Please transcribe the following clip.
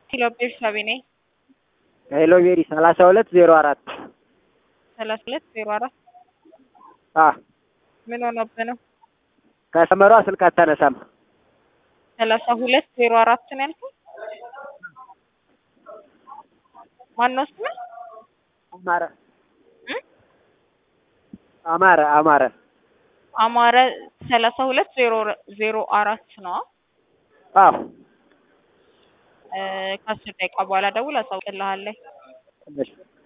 ኪሎ ቤርሳቤ ነኝ። ሄሎ ሜሪ ሰላሳ ሁለት ዜሮ አራት ሰላሳ ሁለት ዜሮ አራት አ ምን ሆነብህ ነው? ከሰመሯ ስልክ አታነሳም። ሰላሳ ሁለት ዜሮ አራት ነው ያልከኝ? ማነው ስምህ? አማረ እ? አማረ አማረ አማረ ሰላሳ ሁለት ዜሮ ዜሮ አራት ነው። አዎ እ ከአስር ደቂቃ በኋላ ደውል አሳውቅልሃለሁ። እሺ